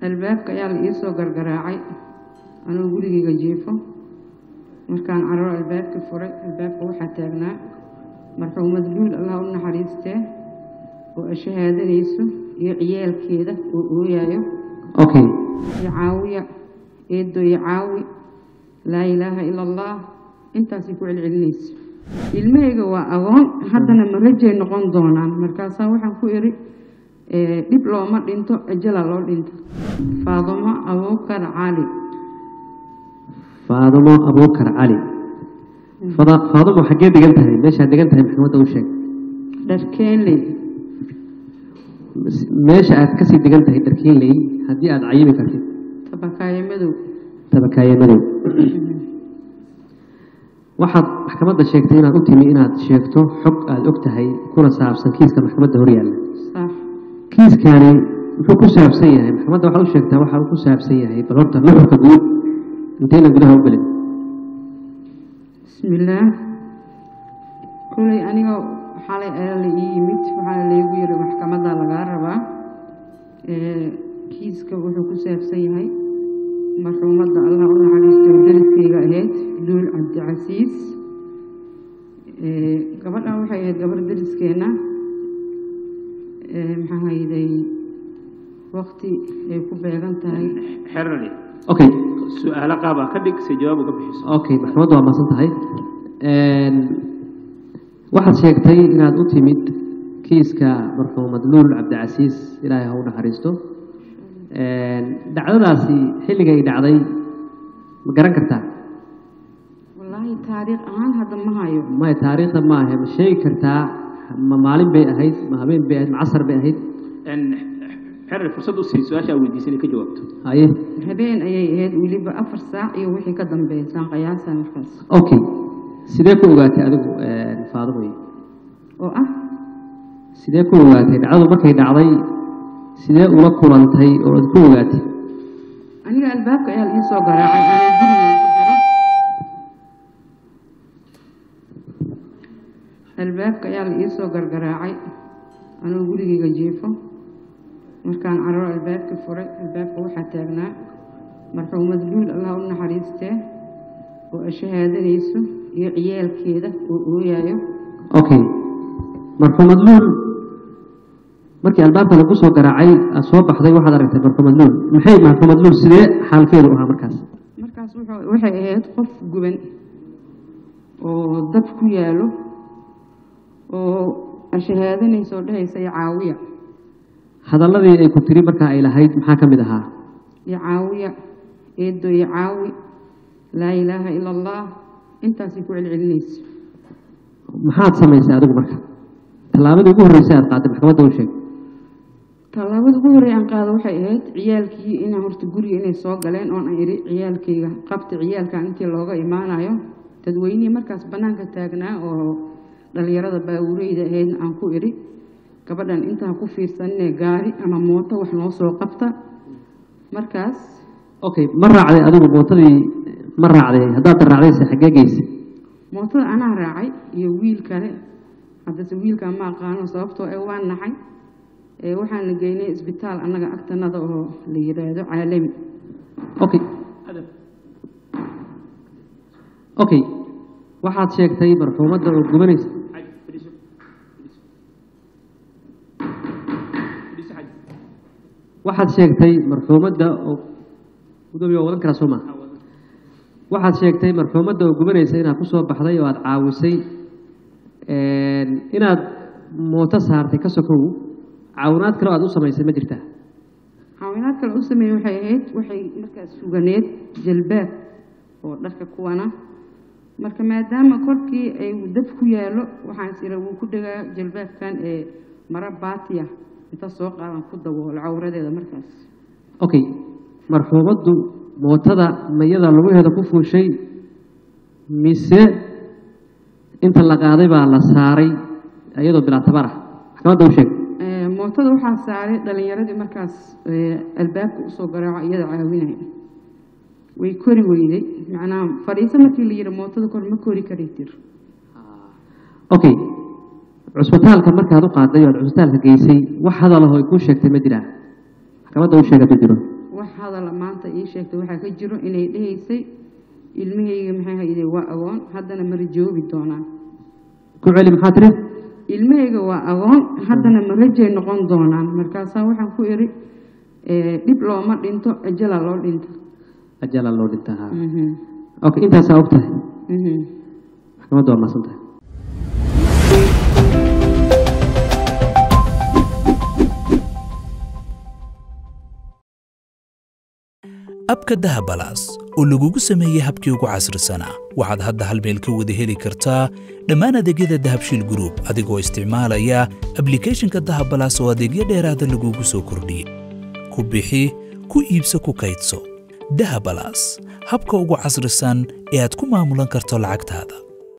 albaabka ayaa la iisoo gargaraacay anuu gurigayga jiifo markaan cararo albaabkii furay albaabka waxaa taagnaa marxuumad luul allah u naxariistee oo ashahaadanayso iyo ciyaalkeeda oo ooyayo okay iyo caawiya eedo iyo caawi laa ilaaha ila allah intaasay ku celcelinayso ilmahayga waa agoon haddana marajay noqon doonaan markaasaa waxaan ku idhi eh, dhib looma dhinto ajala loo dhinto faadumo abuukar cali faadumo abuukar cali Fada- faadumo xaggee degan tahay meeshaad degan tahay maxkamadda u sheeg dharkeenley meesha aad kasii degan tahay dharkiinley haddii aad cayimi kartid tabakaayo madow tabakaaye madow waxaad maxkamadda sheegtay inaad u timi inaad sheegto xog aad og tahay kuna saabsan kiiska maxkamadda horyaalla sax kiiskani muxuu ku saabsan yahay maxkamadda waxaad u sheegtaa waxa uu ku saabsan yahay bal horta nuxurka guud intayna gudaha u gelin bismillaah kolay aniga xalay ayaa la ii yimid waxaana laygu yiri maxkamadda lagaa rabaa ee, kiiska wuxuu ku saabsan yahay marxuumadda allah u naxariisto dariskayga ahayd luul cabdicasiis ee, gabadhan waxay ahayd gabarh dariskeenna ee, maxaa hayday waqti ay ku beegan tahay xerali okay su-aalo qaaba ka dhig si jawaab uga bixiso okay maxkamaddu waa mahadsan tahay Een, waxaad sheegtay inaad u timid kiiska marxuumad luul cabdicasiis ilaahay ha u naxariisto Een, dhacdadaasi xilligay dhacday ma garan kartaa wallaahi taariikh ahaan hadda ma hayo maya taariikhda ma ahe ma sheegi kartaa ma maalin bay ahayd ma habeen bay ahayd ma casar bay ahayd xerali fursad u sii su-aasha aad weydiisay inay ka jawaabto haye habeen ayay ahayd weliba afar saac iyo wixii ka dambeysaan qiyaasa markaas okay sidee ku ogaatay adigu een, faadumoy oo ah sidee ku ogaatay dhacdadu markay dhacday sidee ula kulantay oo aad ku ogaatay aniga albaabka ayaa la ii soo garaacay anaa gurigay ku jiro albaabka ayaa la ii soo gargaraacay anuu gurigayga jiifo markaan cararo albaabkii furay albaabka waxaa taagnaa marxuumad luul allah u naxariistee oo ashahaadanayso iyo ciyaalkeeda oo ooyayo okay marxuumad luul markii albaabka lagu soo garaacay aad soo baxday waxaad aragtay marxuumad luul maxay marxuumad luul sidee xaalkeedu ahaa markaas markaas wuxuu- waxay ahayd qof guban oo dab ku yaalo oo ashahaadanaysa oo dhehaysa iyo caawiya hadalladii ay ku tiri markaa ay lahayd maxaa ka mid ahaa iyo caawiya eedo iyo caawi laa ilaaha ila allah intaasay ku celcelinayso maxaad samaysay adigu marka tallaabadii ugu horreysay aad qaaday maxkamadda u sheeg tallaabada ugu horreey aan qaado waxay ahayd ciyaalkii inaan horta guriga inay soo galeen oon aan idhi ciyaalkayga qabta ciyaalkan intii looga imaanayo dadweynihii markaas bannaanka taagnaa oo dhallinyarada baawureyda ahaydna aan ku idhi gabadhan intaan ku fiirsaninee gaari ama mooto wax noo soo qabta markaas okay ma raacday adigu mootadii ma raacday haddaad raacdayse xaggee geysay mootada anaa raacay iyo wiil kale haddase wiilkaa ma aqaano sababtoo ee waa naxay ee waxaana geynay isbitaal annaga agtanada oo la yidhaahdo caalami okay okay waxaad sheegtay marxuumadda oo gubanaysa waxaad sheegtay marxuumadda oo gudoomiye waa wadan karaa soo maa waxaad sheegtay marxuumadda oo gubanaysa inaad ku soo baxday oo aad caawisay een, inaad mooto saartay ka sokow caawinaad kale oo aad u samaysay ma jirtaa caawinaad kale u sameeyey waxay ahayd waxay markaas suganeed jalbaab oo dharka kuwana marka maadaama korkii ay dab ku yaallo waxaan is ira wuu ku dhagaa jalbaabkan ee mara baatiya inta soo qaadan ku daboolo cawradeeda markaas okay marxuumaddu mootada mayada lugaheeda ku fuushay mise inta la qaaday baa la saaray iyadoo bilaa tabar ah maxkamadda u sheeg Ee, mootada waxaa saaray dhalinyaradii markaas ee, albaabka usoo garaaco iyada caawinaya way kori weyday macnaha fadhiiso markii la yidhi mootada kor ma kori kari tir okay cusbitaalka markaad u qaaday oo aad cusbitaalka geysay wax hadalaho ay kuu sheegtay ma jiraa maxkamadda u sheeg hadduu jiro wax hadala maanta ii sheegtay waxaa ka jiro inay dhehaysay ilmahayga maxay hayday waa agoon haddana ma rajoobi doonaan ku celi maxaa tiri ilmahayga waa agoon haddana ma rajay noqon doonaan markaasaa waxaan ku idhi eh, dhib looma dhinto ajala loo dhinto ajala loo dhintaa ha Mhm, okay intaasaa og tahay mhm. maxkamadda waa mahadsan tahay abka dahabalaas oo lagugu sameeyey habkii ugu casrisanaa waxaad hadda hal meel ka wada heli kartaa dhammaan adeegyada dahabshiil group adigoo isticmaalaya ablicathonka dahabalaas oo adeegyo dheeraada lagugu soo kordhiyey ku bixi ku iibso ku kaydso dahabalaas habka ugu casrisan ee aad ku maamulan karto lacagtaada